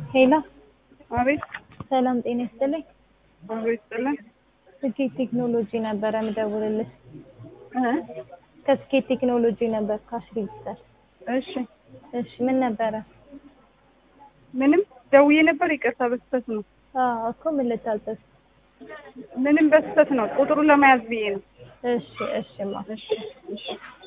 ሄሎ አቤት ሰላም ጤና ይስጥልኝ። አቤት ጥለን ስኬት ቴክኖሎጂ ነበረ ምደውልልሽ። እ ከስኬት ቴክኖሎጂ ነበር ካሽ ሬጅስተር። እሺ እሺ ምን ነበረ? ምንም ደውዬ ነበር። ይቅርታ በስተት ነው። አዎ እኮ ምን ልታዘዝ? ምንም በስተት ነው። ቁጥሩን ለመያዝ ብዬ ነው። እሺ እሺማ እሺ እሺ